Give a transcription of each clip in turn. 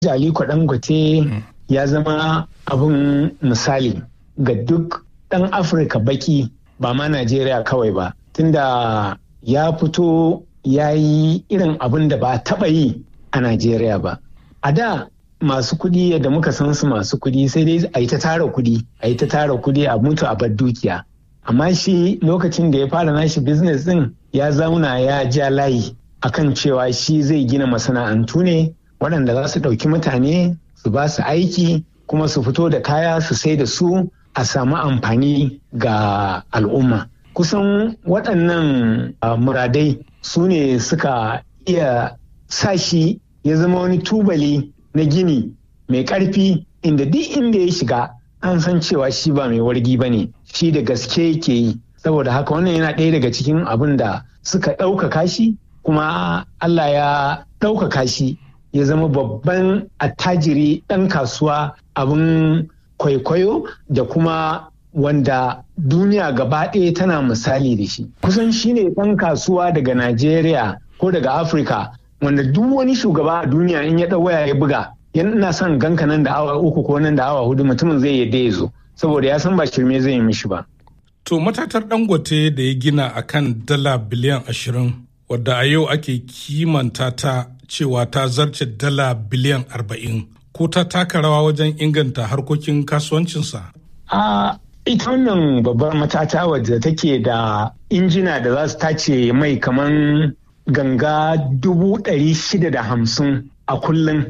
Aliko Dangote ya zama abin misali ga duk ɗan Afirka baki ba ma Najeriya kawai ba. Tunda ya fito ya yi irin abin da ba a taɓa yi a Najeriya ba. A da masu kuɗi yadda muka san su masu kuɗi sai dai a yi ta tara kuɗi, a yi ta tara kuɗi a mutu a bar dukiya. Amma shi lokacin da ya fara nashi business ɗin ya zauna ya ja layi akan cewa shi zai gina masana'antu ne waɗanda za su ɗauki mutane su ba su aiki kuma su fito da kaya su sai da su a samu amfani ga al'umma. Kusan waɗannan muradai su ne suka iya sa shi ya zama wani tubali na gini mai ƙarfi inda duk inda ya shiga an san cewa shi ba mai wargi ba ne shi da gaske yake yi saboda haka wannan yana ɗaya daga cikin abin da suka ɗaukaka shi kuma Allah ya ɗaukaka shi ya zama babban attajiri ɗan kasuwa abin kwaikwayo da kuma wanda duniya gaba ɗaya tana misali da shi kusan shi ne ɗan kasuwa daga Najeriya ko daga Afirka wanda duk wani shugaba a duniya in ya ɗau waya ya buga yana son ganka nan da awa uku ko nan da awa hudu mutumin zai yadda ya zo saboda ya san ba shirme zai yi mishi ba. To matatar dangote da ya gina akan dala biliyan ashirin wadda a yau ake kimanta ta cewa ta zarce dala biliyan arba'in ko ta taka rawa wajen inganta harkokin kasuwancinsa? A ita wannan babbar matata wadda take da injina da za su tace mai kaman ganga dubu ɗari shida da hamsin a kullum.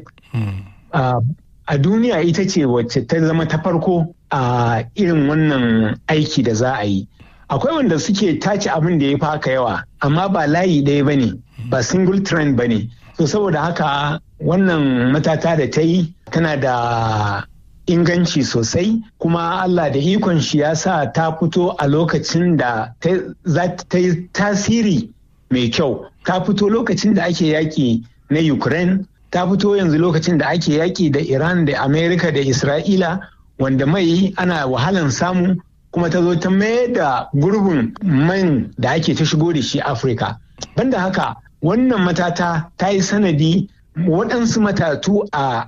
A duniya ita ce wacce ta zama ta farko a irin wannan aiki da za a yi. Akwai wanda suke tace abin da ya fi haka yawa, amma ba layi ɗaya ba ne, ba single trend ba ne. So saboda haka wannan matata da ta yi tana da inganci sosai kuma Allah da ikon shi ya sa ta fito a lokacin da za ta yi tasiri mai kyau. Ta fito lokacin da ake yaƙi na Ukraine ta fito yanzu lokacin da ake yaƙi da Iran da Amerika da Isra'ila wanda mai ana wahalan samu kuma ta zo ta mayar da gurbin man da ake ta shigo da shi Afirka. Banda haka wannan matata ta yi sanadi waɗansu matatu a,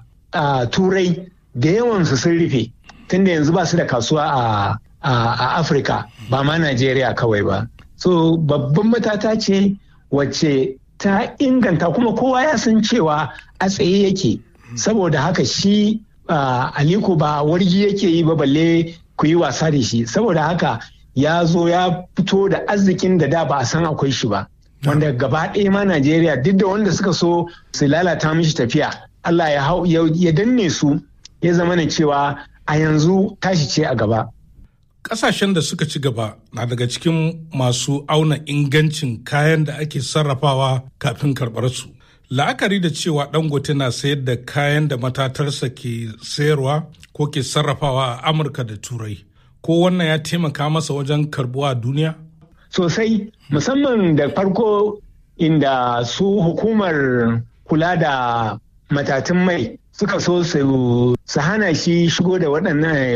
turai da yawansu sun rufe tunda yanzu ba su da kasuwa a, a Afirka ba ma Najeriya kawai ba. So babban matata ce wacce ta inganta kuma kowa ya san cewa a tsaye yake saboda haka shi aliko ba wargi yake yi ba balle ku yi wasa da shi saboda haka ya zo ya fito da arzikin da da ba a san akwai shi ba wanda gaba ɗaya ma najeriya duk da wanda suka so su lalata mishi tafiya allah ya danne su ya zama na cewa a yanzu tashi ce a gaba Ƙasashen da suka ci gaba na daga cikin masu auna ingancin kayan da ake sarrafawa kafin karɓar su. La'akari da cewa Dangote na sayar da kayan da matatarsa ke sayarwa ko ke sarrafawa a Amurka da Turai. Ko wannan ya taimaka masa wajen karbuwa a duniya? Sosai, musamman da farko inda su hukumar kula da matatun mai suka so su hana shi shigo da waɗannan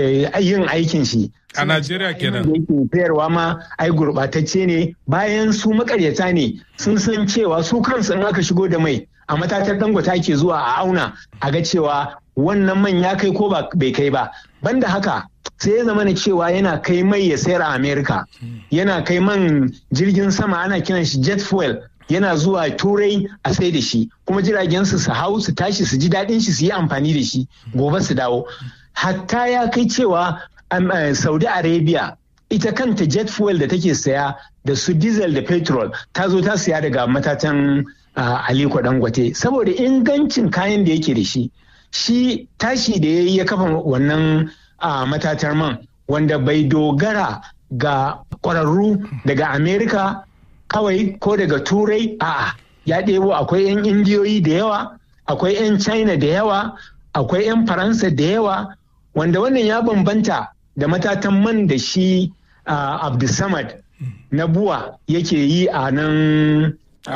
yin aikin shi. A Najeriya kenan. Da yake sayarwa ma ai gurɓatacce ne bayan su makaryata ne sun san cewa su kansu in aka shigo da mai a matatar dangwata ke zuwa a auna a ga cewa wannan man ya kai ko bai kai ba. Banda haka sai ya zama cewa yana kai mai ya sayar a Amerika. Yana kai man jirgin sama ana kiran shi jet fuel yana zuwa turai a sai da shi kuma jiragen su su hau su tashi su ji daɗin shi su yi amfani da shi gobe su dawo hatta ya kai cewa saudi arabia ita kanta jet fuel da take saya da su diesel da petrol ta zo ta saya daga matatan aliko dangote saboda ingancin kayan da yake da shi shi tashi da ya yi ya kafa wannan matatar man wanda bai dogara ga ƙwararru daga amerika kawai ko daga turai a'a ya ɗebo akwai 'yan indiyoyi da yawa akwai 'yan china da yawa akwai 'yan faransa da yawa wanda wannan ya bambanta da matatan man da shi abdulsamad na buwa yake yi a nan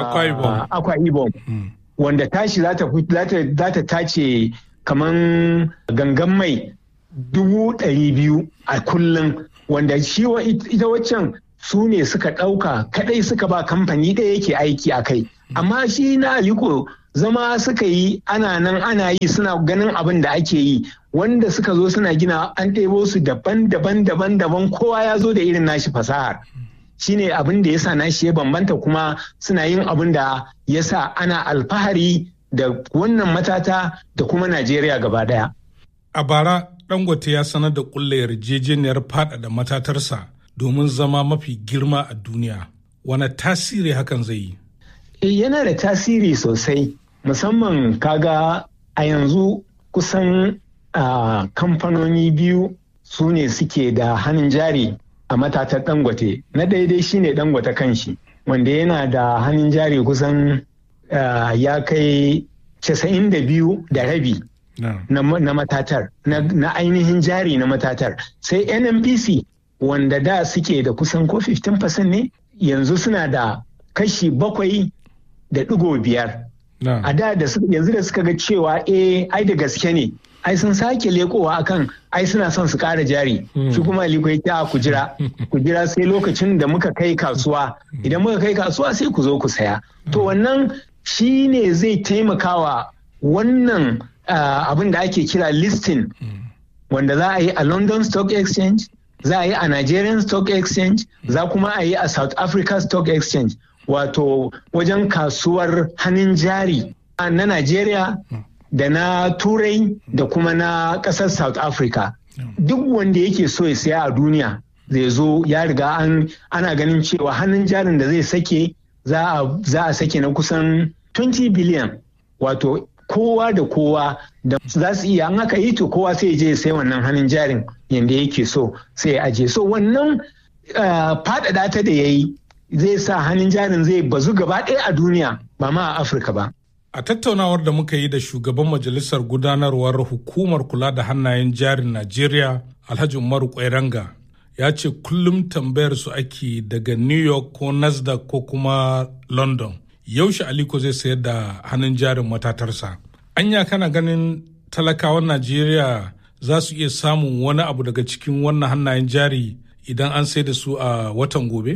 akwa ibom wanda tashi za ta tace kaman gangan mai dubu ɗari biyu a kullum wanda shi ita waccan su ne suka ɗauka kadai suka ba kamfani ɗaya yake aiki a kai amma shi na aliko zama suka yi ana nan ana yi suna ganin abin da ake yi wanda suka zo suna gina an ɗebo su daban-daban daban-daban kowa ya zo da irin nashi fasahar shine abin da ya sa nashi ya bambanta kuma suna yin abin da ya sa ana alfahari da wannan matata da kuma najeriya gaba daya a bara dangote ya sanar da kulle yarjejeniyar faɗaɗa matatarsa domin zama mafi girma a duniya wani tasiri hakan zai yi yana da tasiri sosai musamman kaga a yanzu kusan uh, kamfanoni biyu su ne suke da hannun jari a matatar dangote na daidai shine dangote kanshi wanda yana da hannun jari kusan uh, ya kai 92 da rabi no. na, na matatar na, na ainihin jari na matatar sai nnpc wanda da suke da kusan ko 15% ne yanzu suna da kashi bakwai da digo biyar a da da yanzu da suka ga cewa eh ai da gaske ne ai sun sake lekowa akan ai suna son su kara jari shi kuma aliko ya ta ku jira ku jira sai lokacin da muka kai kasuwa idan muka kai kasuwa sai ku zo ku saya to wannan shi ne zai taimakawa wannan abin da ake kira listing wanda za a yi a london stock exchange za a yi a nigerian stock exchange za kuma a yi a south africa stock exchange wato wajen kasuwar hannun jari na Najeriya da na Turai da kuma na ƙasar South Africa. Duk wanda yake so ya saya a duniya zai zo ya riga an ana ganin cewa hannun jarin da zai sake za a sake na kusan 20 biliyan wato kowa da kowa da za su iya an haka yi to kowa sai je sai wannan hannun jarin yadda yake so sai ya aje so wannan faɗaɗa ta da ya yi zai sa hannun jarin zai bazu gaba ɗaya a duniya ba ma a afirka ba a tattaunawar da muka yi da shugaban majalisar gudanarwar hukumar kula da hannayen jarin najeriya alhaji umaru kwairanga ya ce kullum tambayar su ake daga new york ko nasdaq ko kuma london yaushe aliko zai sayar da hannun jarin matatarsa anya kana ganin talakawan najeriya za su iya samun wani abu daga cikin wannan hannayen jari idan an sai da su a watan gobe?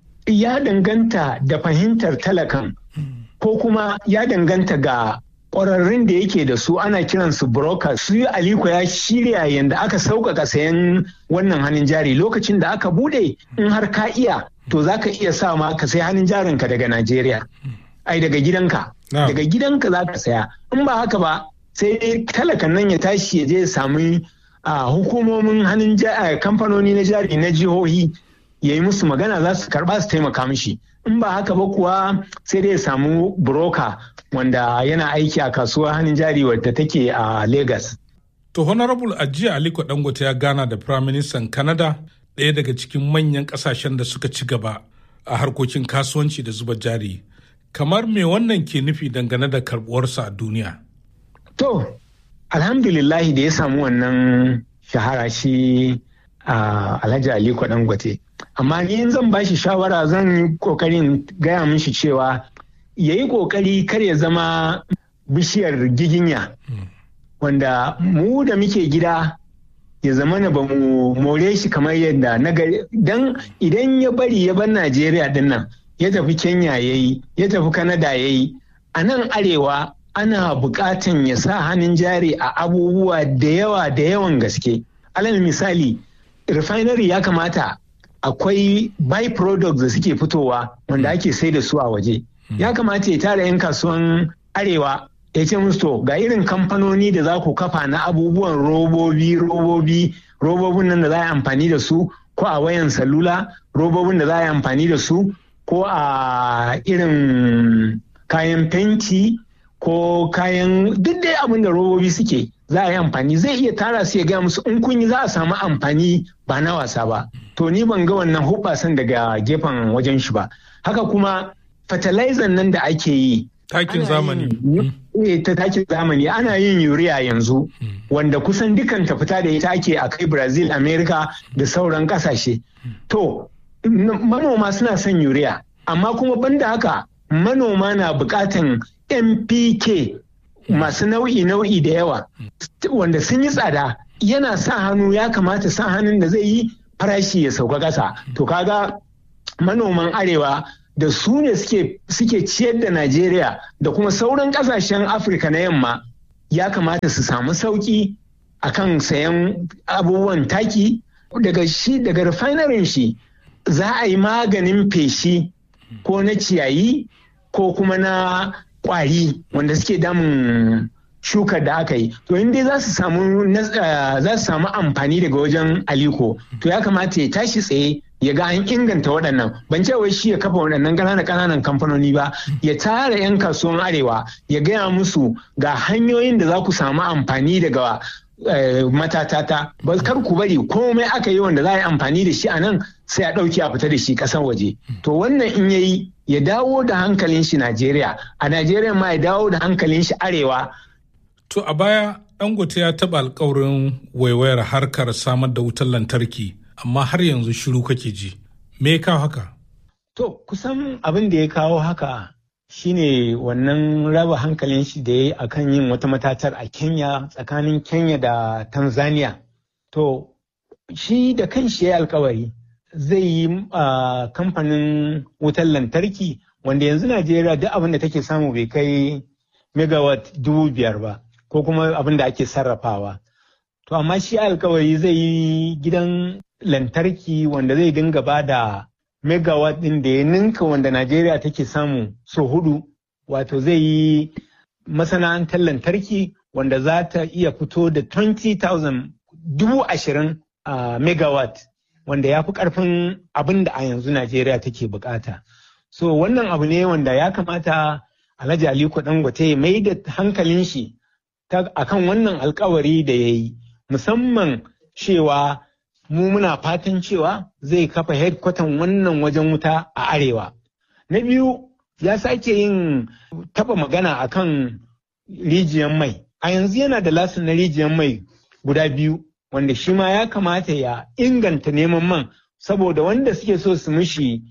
ya danganta da fahimtar talakan ko kuma ya danganta ga ƙwararrun da yake da su ana kiransu broker su yi aliko ya shirya yadda aka sauƙaƙa sayan wannan hannun jari lokacin da aka bude in har ka iya to za ka iya sa ma ka sai hannun jarinka daga najeriya ai daga gidanka daga gidanka za ka saya in ba haka ba sai dai talakan nan ya tashi ya je ya sami hukumomin hannun kamfanoni na jari na jihohi ya yi musu magana za su karba su taimaka mishi in ba haka ba kuwa sai dai ya samu broker wanda yana aiki a kasuwar hannun jari wadda take a Legas. To Honorable Ajiya Aliko Dangote ya gana da Prime Minister Canada ɗaya daga cikin manyan ƙasashen da suka ci gaba a harkokin kasuwanci da zuba jari. Kamar me wannan ke nufi dangane da karɓuwarsa a duniya? To, alhamdulillahi da ya samu wannan shahara shi a Alhaji Aliko Dangote. amma ni zan ba shi shawara zan yi kokarin gaya mishi cewa ya yi kokari kar ya zama bishiyar giginya wanda mu da muke gida ya zama na ba mu more shi kamar yadda na dan idan ya bari ya bar najeriya din nan ya tafi kenya ya yi ya tafi kanada ya yi a nan arewa ana bukatan ya sa hannun jari a abubuwa da yawa da yawan gaske alal misali refinery ya kamata akwai byproducts da suke fitowa wanda ake sai da su a waje ya kamata ya tara 'yan kasuwan arewa ya ce musu to ga irin kamfanoni da za ku kafa na abubuwan robobi robobi robobin nan da za a yi amfani da su ko a wayan salula robobin da za a yi amfani da su ko a irin kayan fenti ko kayan duk dai abin da robobi suke za a yi amfani zai iya tara su ya gaya musu in kun yi za a samu amfani ba na wasa ba to ni ban ga wannan hubbasan daga gefen wajen shi ba haka kuma fertilizer nan da ake yi takin zamani eh ta takin zamani ana yin urea yanzu wanda kusan dukan ta fita da ita ake a kai brazil america da sauran kasashe to manoma suna son urea amma kuma banda haka manoma na bukatan mpk masu nau'i nau'i da yawa wanda sun yi tsada yana sa hannu ya kamata sa hannun da zai yi farashi ya sauka ƙasa to kaga manoman arewa da su ne suke ciyar da Najeriya da kuma sauran kasashen Afirka na yamma ya kamata su samu sauki akan sayan abubuwan taki daga shi daga refinerin shi za a yi maganin feshi ko na ciyayi ko kuma na kwari wanda suke damun shukar da aka yi to in dai za su samu za su samu amfani daga wajen aliko to ya kamata ya tashi tsaye ya ga an inganta waɗannan ban ce wai shi ya kafa waɗannan ƙananan ƙananan kamfanoni ba ya tara 'yan kasuwan arewa ya gaya musu ga hanyoyin da za ku samu amfani daga matatata ba kar ku bari komai aka yi wanda za a yi amfani da shi a nan sai a ɗauki a fita da shi ƙasar waje to wannan in yayi ya dawo da hankalin shi Najeriya a Najeriya ma ya dawo da hankalin shi arewa To a baya Dangote ya taɓa alkawarin waiwayar harkar samar da wutar lantarki amma har yanzu shiru kake ji. Me ya kawo haka? To kusan abin da ya kawo haka shine wannan raba hankalin shi da ya yi akan yin wata matatar a Kenya tsakanin Kenya da Tanzania. To shi da kan shi ya alkawari zai yi kamfanin wutar lantarki wanda yanzu Najeriya duk abin da take samu bai kai megawatt dubu biyar ba. ko kuma abin da ake sarrafawa. To amma shi alkawari zai yi gidan lantarki wanda zai dinga ba da megawatt ɗin da ya ninka wanda Najeriya take samu so hudu. Wato zai yi masana'antar lantarki wanda za ta iya fito da 20,000 dubu ashirin a megawatt wanda ya fi ƙarfin abin da a yanzu Najeriya take bukata. So wannan abu ne wanda ya kamata Alhaji Aliko Dangote ya mai da hankalin shi akan wannan alkawari da ya yi musamman cewa mu muna fatan cewa zai kafa headquarter wannan wajen wuta a arewa na biyu ya sake yin taba magana akan rijiyar mai a yanzu yana da lasin na rijiyar mai guda biyu wanda shi ma ya kamata ya inganta neman man saboda wanda suke so su mishi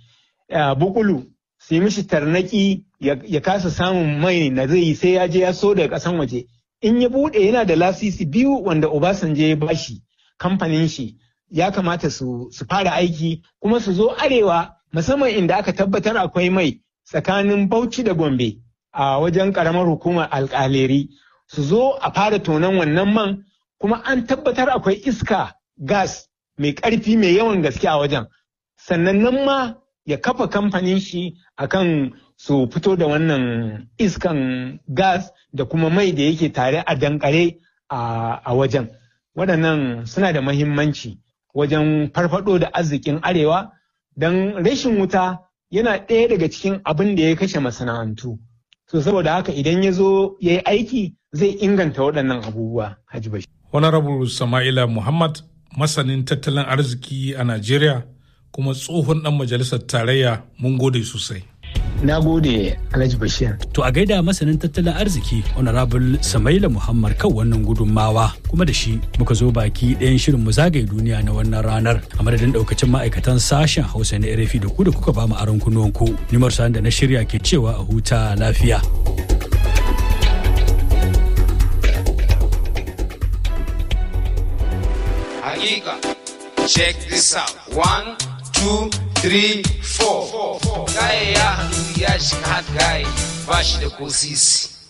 bukulu su yi mishi tarnaki ya kasa samun mai na zai yi sai ya je ya so daga kasan waje in ya bude yana da lasisi biyu wanda Obasanjo ya bashi kamfanin shi ya kamata su, su fara aiki kuma su zo arewa musamman inda aka tabbatar akwai mai tsakanin Bauchi da Gombe a wajen karamar hukumar alkaleri su zo a fara tonon wannan man kuma an tabbatar akwai iska gas mai ƙarfi mai yawan gaske a wajen sannan nan ma ya kafa kamfanin shi akan su fito da wannan iskan gas da kuma mai da yake tare a dankare a wajen waɗannan suna da mahimmanci wajen farfado da arzikin arewa don rashin wuta yana ɗaya daga cikin abin da ya kashe masana'antu so saboda haka idan ya zo ya yi aiki zai inganta waɗannan abubuwa Haji Bashir. Honorable Sama'ila Muhammad masanin tattalin arziki a Najeriya kuma tsohon ɗan majalisar tarayya mun gode sosai. Na gode Alhaji Bashir. To a gaida masanin tattalin arziki Honorable Samaila Muhammad kan wannan gudunmawa kuma da shi muka zo baki ɗayan shirin mu zagaye duniya na wannan ranar a madadin ɗaukacin ma'aikatan sashen Hausa na RFI da ku da kuka ba mu aron kunuwanku. Nimar da na shirya ke cewa a huta lafiya. Hakika, check this out. One, two, three, four. Gaya ya hannu ya shiga hat gaya ba shi da ko sisi.